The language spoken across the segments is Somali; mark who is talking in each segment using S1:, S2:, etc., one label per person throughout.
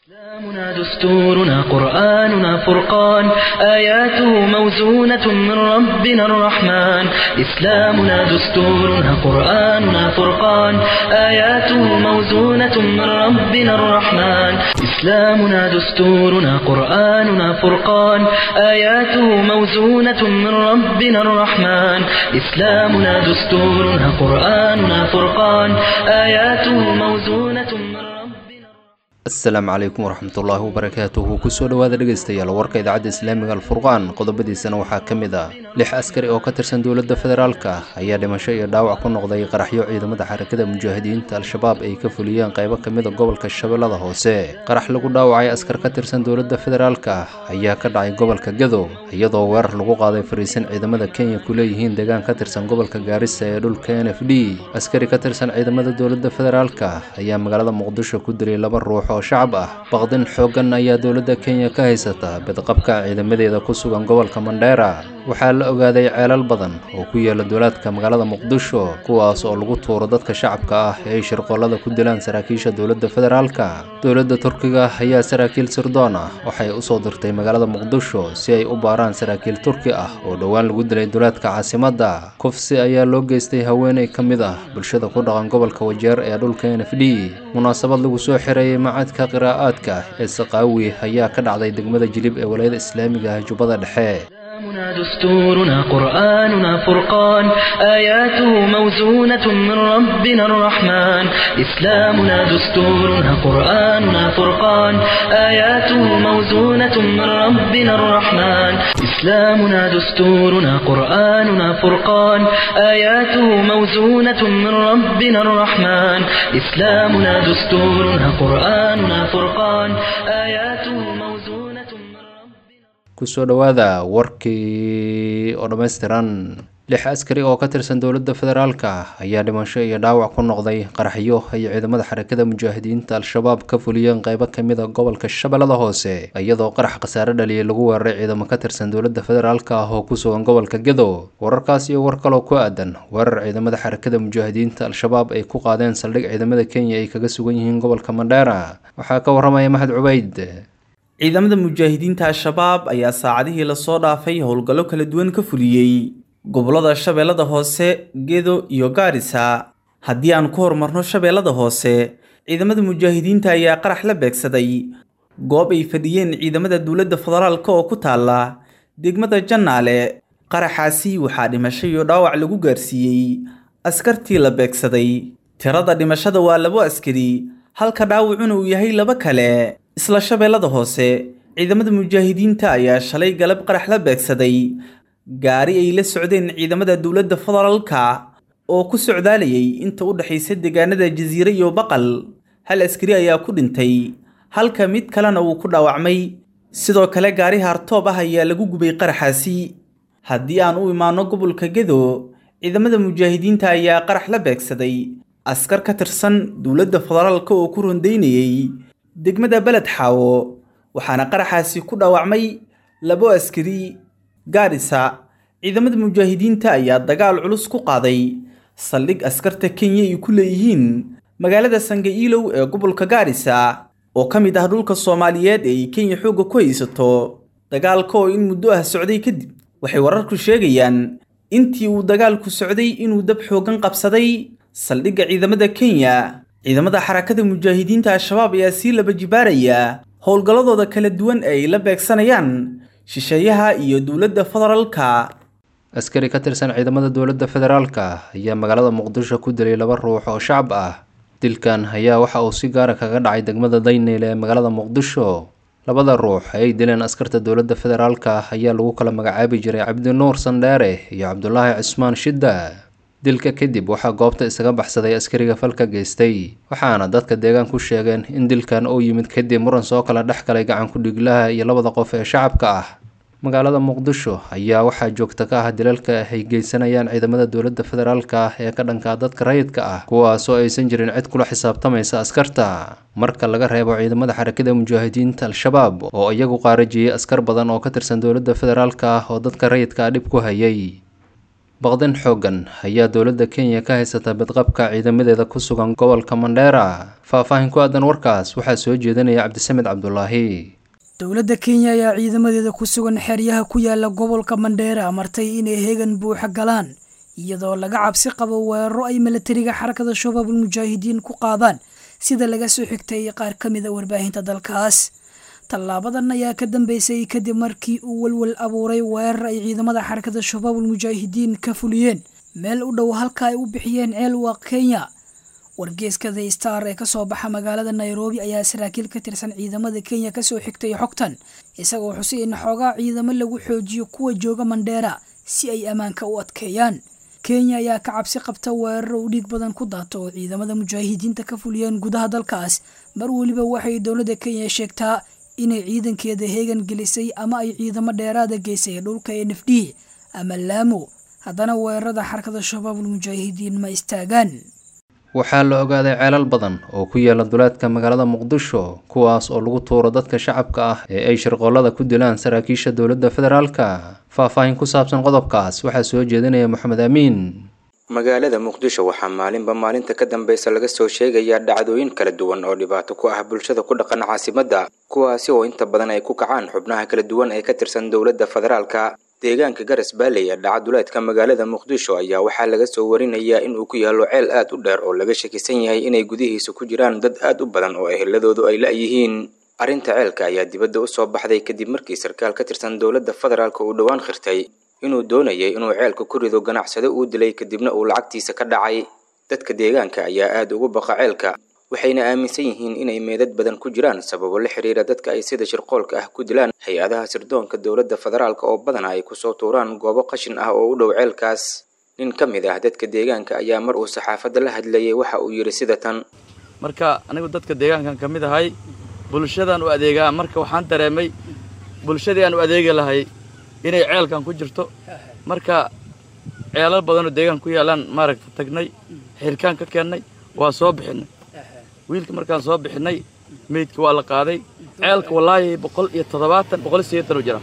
S1: إسلامنا دستورنا قرآننا فرقان آياته موزونة من ربنا الرحمن إسلامنا دستورنا قرآننا فرقان آياته موزونة من ربنا الرحمن إسلامنا دستورنا قرآننا فرقان آياته موزونة من ربنا الرحمن إسلامنا دستورنا قرآننا فرقان آياته موزونة من ربنا
S2: asalaamu calaykum waraxmatullaahi wabarakaatuhu kusoo dhowaada dhegaystayaal warka idaacadda islaamiga alfurqaan qodobadiisana waxaa ka mid ah lix askari oo ka tirsan dowladda federaalka ayaa dhimasho iyo dhaawac ku noqday qaraxyo ciidamada xarakada mujaahidiinta al-shabaab ay ka fuliyeen qaybo ka mid a gobolka shabeellada hoose qarax lagu dhaawacay askar ka tirsan dowladda federaalka ayaa ka dhacay gobolka gado iyadoo weerar lagu qaaday fariisin ciidamada kenya ku leeyihiin deegaan ka tirsan gobolka gaarisa ee dhulka n f d askari ka tirsan ciidamada dowladda federaalka ayaa magaalada muqdisho ku dilay laba ruux oo shacab ah baqdin xooggan ayaa dowladda kenya ka haysata bidqabka ciidamadeeda ku sugan gobolka mandheera waxaa la ogaaday ceelal badan oo ku yaala duulaadka magaalada muqdisho kuwaas oo lagu tuuro dadka shacabka ah ee ay shirqollada ku dilaan saraakiisha dowladda federaalka dowladda turkiga ayaa saraakiil sirdoon ah waxay usoo dirtay magaalada muqdisho si ay u baaraan saraakiil turki ah oo dhowaan lagu dilay duulaadka caasimadda kufsi ayaa loo geystay haweeney ka mid ah bulshada ku dhaqan gobolka wajeer ee dhulka n f d munaasabad lagu soo xirayay macadka qiraa'aadka ee saqaawi ayaa ka dhacday degmada jilib ee walayada islaamiga ah jubbada dhexe
S1: إسلامنا دستورنا قرآننا فرقان آياته موزونة من ربنا الرحمن إسلامنا دستورنا قرآننا فرقان آياته موزونة من ربنا الرحمن إسلامنا دستورنا قرآننا فرقان آياته موزونة من ربنا الرحمن إسلامنا دستورنا قرآننا فرقان آياته موزونة من ربنا
S2: kusoo dhowaada warkii oo dhammaystiran lix askari oo ka tirsan dowladda federaalka ayaa dhimasho iyo dhaawac ku noqday qaraxyo ay ciidamada xarakada mujaahidiinta al-shabaab ka fuliyeen qaybo ka mid a gobolka shabeellada hoose iyadoo qarax khasaare dhaliyay lagu weeraray ciidamo ka tirsan dowladda federaalka ah oo ku sugan gobolka gedo wararkaas iyo war kaloo ku aadan weerar ciidamada xarakada mujaahidiinta al-shabaab ay ku qaadeen saldhig ciidamada kenya ay kaga sugan yihiin gobolka mandheera waxaa ka waramaya maxad cubayd
S3: ciidamada mujaahidiinta al-shabaab ayaa saacadihii lasoo dhaafay howlgallo kala duwan ka fuliyey gobollada shabeellada hoose gedo iyo gaarisa haddii aan ku horumarno shabeellada hoose ciidamada mujaahidiinta ayaa qarax la beegsaday goob ay fadhiyeen ciidamada dowladda federaalk oo ku taalla degmada jannaale qaraxaasi waxaa dhimasho iyo dhaawac lagu gaarsiiyey askartii la beegsaday tirada dhimashada waa labo askari halka dhaawacuna uu yahay laba kale isla shabeellada hoose ciidamada mujaahidiinta ayaa shalay galab qarax la beegsaday gaari ay la socdeen ciidamada dowladda federaalka oo ku socdaalayay inta u dhexaysa deegaanada jasiire iyo baqal hal askari ayaa ku dhintay halka mid kalena uu ku dhaawacmay sidoo kale gaari hartoob ah ayaa lagu gubay qaraxaasi haddii aan u imaano gobolka gedo ciidamada mujaahidiinta ayaa qarax la beegsaday askar ka tirsan dowladda federaalka oo ku rondaynayay degmada beled xaawo waxaana qaraxaasi ku dhaawacmay labo askari gaarisa ciidamada mujaahidiinta ayaa dagaal culus ku qaaday saldhig askarta kenya ay ku leeyihiin magaalada sangaiilow ee gobolka gaarisa oo ka mid ah dhulka soomaaliyeed ee ay kenya xoogga ku haysato dagaalka oo in muddo ah socday kadib waxay wararku sheegayaan intii uu dagaalku socday inuu dab xooggan qabsaday saldhigga ciidamada kenya ciidamada xarakada mujaahidiinta al-shabaab ayaa sii laba jibaaraya howlgalladooda kala duwan ee ay la beegsanayaan shisheeyaha iyo dowladda federaalka
S2: askari ka tirsan ciidamada dowladda federaalka ayaa magaalada muqdisho ku dilay laba ruux oo shacab ah dilkan ayaa waxa uu si gaara kaga dhacay degmada dayneyl ee magaalada muqdisho labada ruux ay dileen askarta dowladda federaalka ayaa lagu kala magacaabi jiray cabdinuur sandheere iyo cabdulaahi cismaan shidda dilka kadib waxaa goobta isaga baxsaday askariga falka geystay waxaana dadka deegaan ku sheegeen in dilkan uu yimid kadib muran soo kala dhex galay gacan ku-dhiglaha iyo labada qof ee shacabka ah magaalada muqdisho ayaa waxaa joogta ka ah dilalka ay geysanayaan ciidamada dowladda federaalka ah ee ka dhankaa dadka rayidka ah kuwaasoo aysan jirin cid kula xisaabtamaysa askarta marka laga reebo ciidamada xarakada mujaahidiinta al-shabaab oo iyagu qaarajiyey askar badan oo ka tirsan dowladda federaalka ah oo dadka rayidka ah dhib ku hayay baqdin xooggan ayaa dowladda kenya ka haysata bidqabka ciidamadeeda ku sugan gobolka mandheera faahfaahin ku aadan warkaas waxaa soo jeedinaya cabdisamed cabdulaahi
S4: dowladda kenya ayaa ciidamadeeda ku sugan xeryaha ku yaala gobolka mandheera amartay inay heegan buuxa galaan iyadoo laga cabsi qabo weeraro ay milatariga xarakada shabaabul mujaahidiin ku qaadaan sida laga soo xigtay qaar ka mid a warbaahinta dalkaas tallaabadan ayaa ka dambeysay kadib markii uu walwal abuuray weerar ay ciidamada xarakada shabaabul mujaahidiin ka fuliyeen meel u dhow halka ay u bixiyeen ceel waa kenya wargeeska the star ee kasoo baxa magaalada nairobi ayaa saraakiil ka tirsan ciidamada kenya kasoo xigtay xogtan isagoo xusay in xoogaa ciidamo lagu xoojiyo kuwa jooga mandheera si ay ammaanka u adkeeyaan kenya ayaa ka cabsi qabta weeraro u dhiig badan ku daato oo ciidamada mujaahidiinta ka fuliyeen gudaha dalkaas mar weliba waxay dowladda kenya sheegtaa inay ciidankeeda heegan gelisay ama ay ciidamo dheeraada geysay dhulka n f d ama laamo haddana weerarada xarakada shabaabul mujaahidiin ma istaagaan
S2: waxaa la ogaaday ceelal badan oo ku yaala duleedka magaalada muqdisho kuwaas oo lagu tuuro dadka shacabka ah ee ay shirqoolada ku dilaan saraakiisha dowladda federaalka faahfaahin ku saabsan qodobkaas waxaa soo jeedinaya moxamed amiin
S5: magaalada muqdisho waxaa maalinba maalinta ka dambeysa laga soo sheegayaa dhacdooyin kala duwan oo dhibaato ku ah bulshada ku dhaqan caasimadda kuwaasi oo inta badan ay ku kacaan xubnaha kala duwan ee ka tirsan dowladda federaalka deegaanka garas baaley ee dhaca duleedka magaalada muqdisho ayaa waxaa laga soo warinayaa inuu ku yaallo ceel aad u dheer oo laga shakisan yahay inay gudihiisa ku jiraan dad aad u badan oo eheladoodu ay la-yihiin arrinta ceelka ayaa dibadda u soo baxday kadib markii sarkaal ka tirsan dowladda federaalka uu dhowaan khirtay inuu doonayay inuu ceelka ku rido ganacsado uu dilay kadibna uu lacagtiisa ka dhacay dadka deegaanka ayaa aad ugu baqa ceelka waxayna aaminsan yihiin inay meedad badan ku jiraan sababo la xiriira dadka ay sida shirqoolka ah ku dilaan hay-adaha sirdoonka dowladda federaalka oo badana ay kusoo tuuraan goobo qashin ah oo u dhow ceelkaas nin ka mid ah dadka deegaanka ayaa mar uu saxaafadda la hadlayay waxa uu yidhi sida tan
S6: marka anigu dadka deegaankan ka mid ahay bulshadaan u adeegaa marka waxaan dareemay bulshadii aan u adeegi lahay inay ceelkan ku jirto marka ceelal badanoo deegaan ku yaalaan maaragta tagnay xirkaan ka keennay waa soo bixinay wiilka markaan soo bixinay meydka waa la qaaday ceelka wallaahi boqol iyo toddobaatan boqol iyo sideetan u jira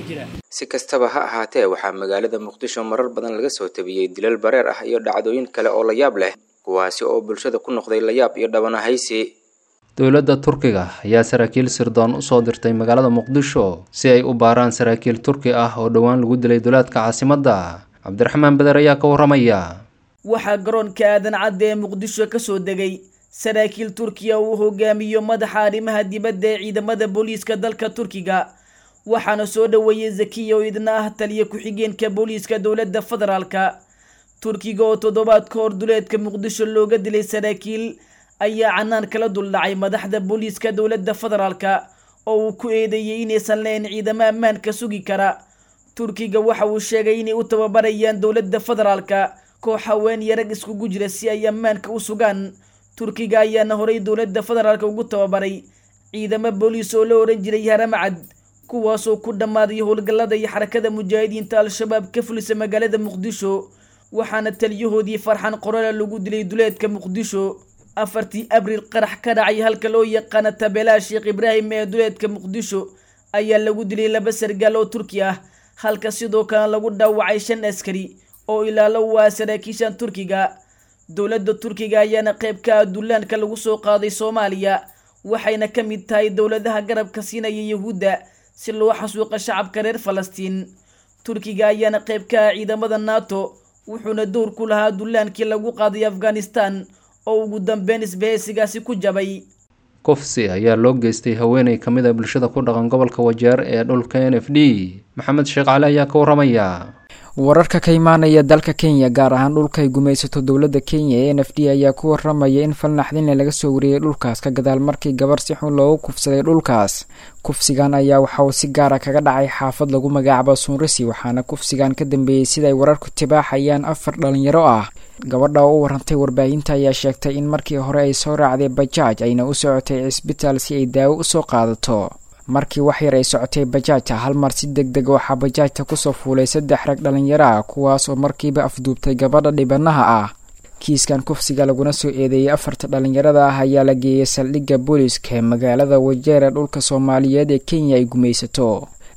S5: si kastaba ha ahaatee waxaa magaalada muqdisho marar badan laga soo tabiyey dilal bareer ah iyo dhacdooyin kale oo layaab leh kuwaasi oo bulshada ku noqday layaab iyo dhabanahaysi
S2: dowladda turkiga ayaa saraakiil sirdoon usoo dirtay magaalada muqdisho si ay u baaraan saraakiil turki ah oo dhowaan lagu dilay duleedka caasimadda cabdiraxmaan beder ayaa ka warramaya
S7: waxaa garoonka aadan cadda ee muqdisho ka soo degay saraakiil turkiya uu hogaamiyo madaxa arrimaha dibadda ee ciidamada booliiska dalka turkiga waxaana soo dhoweeyey zakiya oo idna ah taliya ku-xigeenka booliiska dowladda federaalka turkiga oo toddobaad ka hor duleedka muqdisho looga dilay saraakiil ayaa canaan kala duldhacay madaxda booliiska dowladda federaalka oo uu ku eedeeyey inaysan lahayn ciidamo ammaanka sugi kara turkiga waxa uu sheegay inay u tababarayaan dowladda federaalka koox haween iyo rag iskugu jira si ay ammaanka u sugaan turkiga ayaana horay dowladda federaalka ugu tababaray ciidamo booliis oo la ohan jiray haramacad kuwaasoo ku dhammaaday howlgallada iyo xarakada mujaahidiinta al-shabaab ka fulisa magaalada muqdisho waxaana taliyahoodii farxan qorala lagu dilay duleedka muqdisho afartii abriil qarax ka dhacay halka loo yaqaana tabeelaha sheekh ibraahim ee duleedka muqdisho ayaa lagu dilay laba sargaal oo turki ah halka sidoo kale lagu dhaawacay shan askari oo ilaalo waa saraakiishan turkiga dowladda turkiga ayaana qayb ka ah dullaanka lagu soo qaaday soomaaliya waxayna ka mid tahay dowladaha garabka siinaya yuhuudda si loo xasuuqa shacabka reer falastiin turkiga ayaana qayb ka ah ciidamada nato wuxuuna dowr ku lahaa dullaankii lagu qaaday afghanistan oo ugu dambeyn isbahaysigaasi ku jabay
S2: kufsi ayaa loo geystay haweeney ka mid a bulshada ku dhaqan gobolka wajeer ee dhulka n f d maxamed sheekh cali ayaa ka warramaya
S8: wararka ka imaanaya dalka kenya gaar ahaan dhulka ay gumaysato dowladda kenya ee n f d ayaa ku waramaya in falnaxdinle laga soo wariyey dhulkaas ka gadaal markii gabar si xun loogu kufsaday dhulkaas kufsigan ayaa waxa uu si gaara kaga dhacay xaafad lagu magacaabo suunrisi waxaana kufsigan ka dambeeyey siday wararku tibaaxayaan afar dhalinyaro ah gabadha oo u warantay warbaahinta ayaa sheegtay in markii hore ay soo raacday bajaaj ayna u socotay cisbitaal si ay daawo usoo qaadato markii wax yar ay socotay bajaajta hal mar si deg deg waxaa bajaajta kusoo fuulay saddex rag dhalinyaro ah kuwaas oo markiiba afduubtay gabadha dhibanaha ah kiiskan kufsiga laguna soo eedeeyey afarta dhalinyarada ah ayaa la geeyey saldhigga booliiska ee magaalada wajeer ee dhulka soomaaliyeed ee kenya ay gumaysato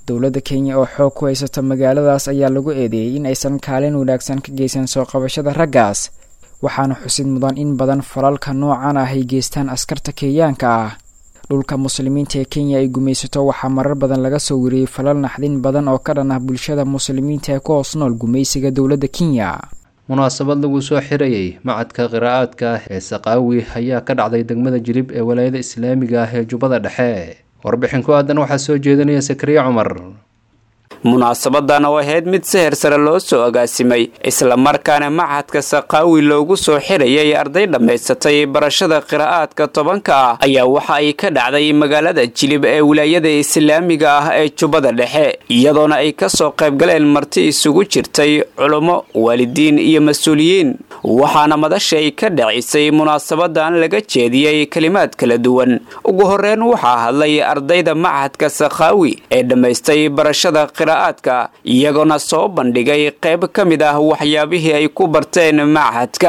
S8: dowladda kenya oo xoog ku haysata magaaladaas ayaa lagu eedeeyey in aysan kaalin wanaagsan ka geysan soo qabashada raggaas waxaana xusid mudan in badan falalka noocan ah ay geystaan askarta kenyaanka ah dhulka muslimiinta ee kenya ay gumaysato waxaa marar badan laga soo wariyey falal naxdin badan oo ka dhan ah bulshada muslimiinta ee ku hoos nool gumaysiga dowladda kenya
S2: munaasabad lagu soo xirayey macadka qiraa'aadka ah ee saqaawi ayaa ka dhacday degmada jilib ee walaayada islaamiga ah ee jubbada dhexe warbixin ku aadan waxaa soo jeedinaya sakariya cumar
S9: munaasabadan oo ahayd mid seher sare loo soo agaasimay islamarkaana machadka saqaawi loogu soo xirayay arday dhammaysatay barashada qiraa'aadka tobanka ah ayaa waxa ay ka dhacday magaalada jilib ee wilaayada islaamiga ah ee jubbada dhexe iyadoona ay kasoo qaybgaleen marti isugu jirtay culummo waalidiin iyo mas-uuliyiin waxaana madasha ay ka dhacisay munaasabadan laga jeediyey kelimaad kala duwan ugu horeyn waxaa hadlay ardayda machadka saqaawi ee dhammaystay barashada qiraa'aadka iyagoona soo bandhigay qayb ka mid ah waxyaabihii ay ku barteen machadka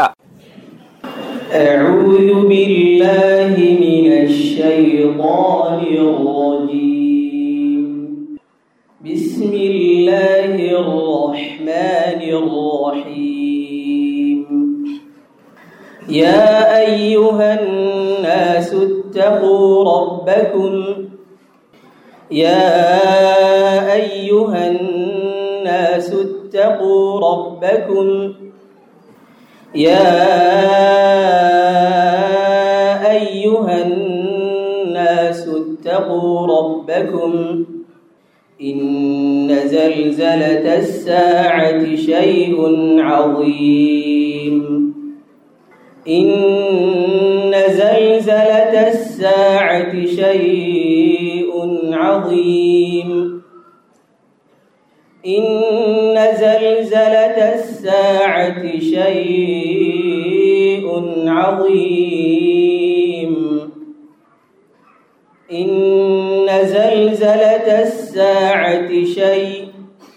S10: أعوذ بالله من الشيطان الرجيم بسم الله الرحمن الرحيم يا أيها الناس اتقوا ربكم يا أيها الناس اتقوا ربكم يا أيها الناس اتقوا ربكم إن زلزلة الساعة شيء عظيم إن زلزلة الساعة شيء عظيم إن زلزلة الساعة شيء عظيم إن زلزلة الساعة شيء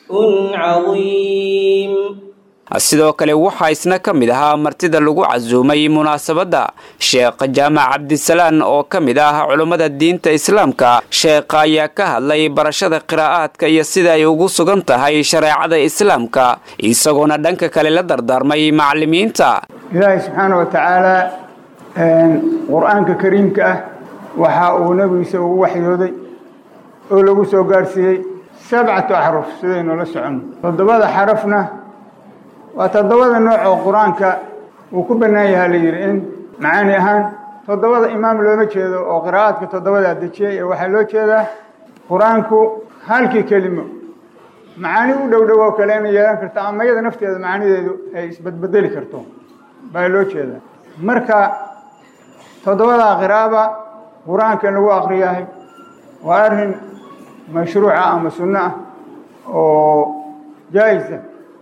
S10: عظيم
S9: sidoo kale waxaa isna ka mid ahaa martida lagu casuumay munaasabadda sheekh jaamac cabdisalaan oo ka mid ah culummada diinta islaamka sheekha ayaa ka hadlay barashada qiraa'aadka iyo sida ay ugu sugan tahay shareecada islaamka isagoona dhanka kale la dardaarmay macallimiinta
S11: ilaahay subxaana wa tacaalaa qur-aanka kariimka ah waxa uu nebigiisa ugu waxyooday oo lagu soo gaarsiiyey sabcatu axruf sidaynu la soconno toddobada xarafna waa toddobada nooc oo qur-aanka uu ku bannaan yahaa la yidhi in macaani ahaan toddobada imaam looma jeedo oo qiraa'aadka toddobadaa dejiyey ee waxaa loo jeedaa qur-aanku halkii kelimo macaani u dhow dhow oo kale inay yeelan karto ama iyada nafteeda macaanideedu ay isbedbedeli karto baa loo jeedaa marka toddobadaa qiraa'aba qur-aanka in lagu akriyahay waa arrin mashruuca ama sunno ah oo jaa'isa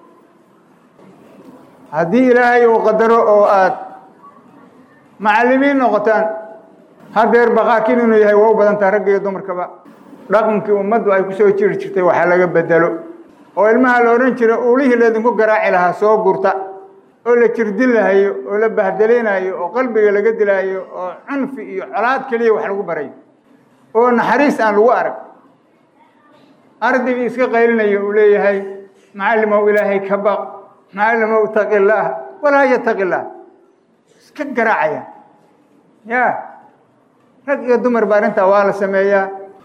S11: haddii ilaahay uu qadaro oo aad macallimiin noqotaan hadeer baqaakin inuu yahay waa u badantaa ragga iyo dumarkaba dhaqankii ummaddu ay kusoo jiri jirtay waxaa laga bedelo oo ilmaha la odhan jira uulihii laydinku garaaci lahaa soo gurta oo la jirdin lahayo oo la bahdelaynayo oo qalbiga laga dilaayo oo cunfi iyo colaad keliya wax lagu barayo oo naxariis aan lagu arag ardaygii iska qaylinayo uu leeyahay macallimow ilaahay ka baq macallimow taqi illaah walaa yataqi illaah iska garaacaya ya rag iyo dumar ba arrintaa waa la sameeyaa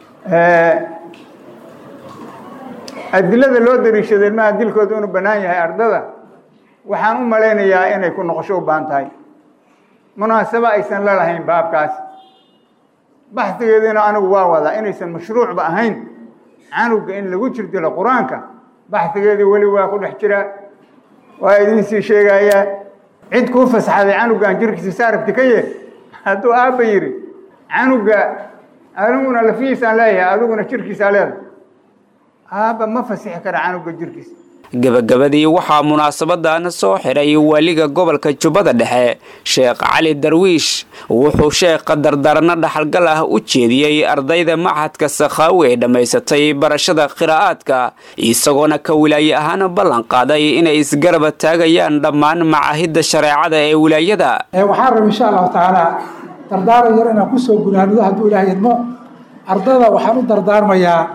S11: adilada loo dariishaday ilmaha dilkooda inuu bannaan yahay ardada waxaan u malaynayaa inay ku noqosho u baahan tahay munaasabo aysan la lahayn baabkaas baxdigeediina anigu waa wadaa inaysan mashruucba ahayn canuga in lagu jirdilo qur-aanka baxdigeedii weli waa ku dhex jiraa waa idin sii sheegayaa cid kuu fasaxday canugan jirkiisa saarabti ka yee hadduu aabba yidhi canuga aniguna lafihiisaan leeyahay adiguna jirkiisaa leedahay aabba ma fasixi kara canuga jirkiisa
S9: gebagabadii waxaa munaasabadan soo xiray waaliga gobolka jubbada dhexe sheekh cali darwiish wuxuu sheekha dardaarno dhaxalgal ah u jeediyey ardayda machadka sakhaawi ee dhammaysatay barashada qiraa'aadka isagoona ka wilaaye ahaan ballan qaaday inay isgaraba taagayaan dhammaan macaahidda shareecada ee wilaayada
S12: waxaan raba insha allahu tacaala dardaaran yar inaan kusoo gunaanido hadduu ilaah idmo ardada waxaan u dardaarmayaa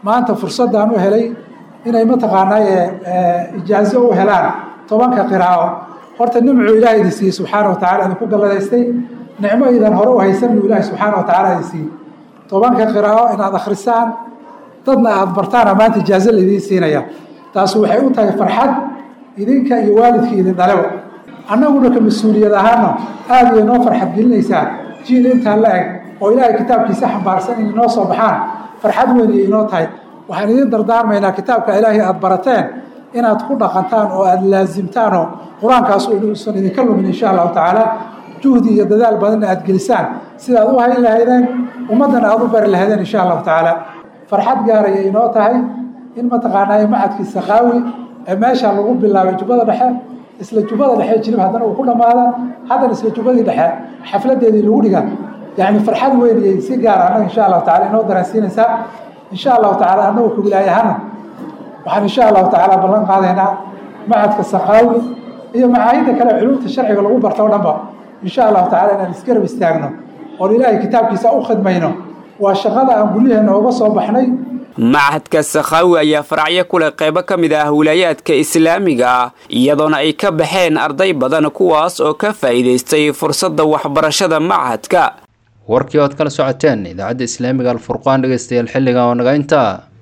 S12: maanta fursaddaan u helay inay mataqaanaaye ijaazo u helaan tobanka qiraa'o horta nimcuu ilaah idin siiyey subxaana wa tacala idinku galladaystay nicmo idan hore u haysan buu ilaahi subxaana wa tacala idin siiyey tobanka qiraa'o inaad akhrisaan dadna aada bartaana maanta ijaazo laidiin siinaya taas waxay u tahay farxad idinka iyo waalidkii idin dhaleba annaguna ka mas-uuliyad ahaana aada iyo noo farxad gelinaysaa jiil intaa la eg oo ilaahay kitaabkiisa xambaarsan inay noo soo baxaan farxad weyn iyo inoo tahay waxaan idin dardaarmaynaa kitaabka ilaahay aada barateen inaad ku dhaqantaan oo aada laasimtaanoo qur-aankaas uusan idinka lumin insha allahu tacaala juhdi iyo dadaal badanna aada gelisaan sidaad u hayn lahaydeen ummaddana aada u bari lahaydeen insha allahu tacaala farxad gaaraya inoo tahay in mataqaanaaye macadkii sakaawi ee meesha lagu bilaabay jubbada dhexe isla jubbada dhexe jilib haddana uu ku dhammaada haddana isla jubbadii dhexe xafladeedii lagu dhiga yacni farxad weyn iyay si gaara annaga insha allahu tacala inoo dareensiinaysaa insha allahu tacala annagu ka wilaayahana waxaan insha allahu tacaala ballan qaadaynaa macadka sakaawi iyo macaahidda kale culumta sharciga lagu barto o dhanba insha allahu tacala inaan isgarab istaagno oon ilaahay kitaabkiisa u khidmayno waa shaqada aan guryaheena uga soo baxnay
S9: machadka sakhaawi ayaa faracyo ku leh qaybo ka mid ah wilaayaadka islaamiga ah iyadoona ay ka baxeen arday badan kuwaas oo ka faa'iidaystay fursadda waxbarashada machadka
S2: warkii ood kala socoteen idaacadda islaamiga alfurqaan dhegeystayaal xilliga oo naga intaa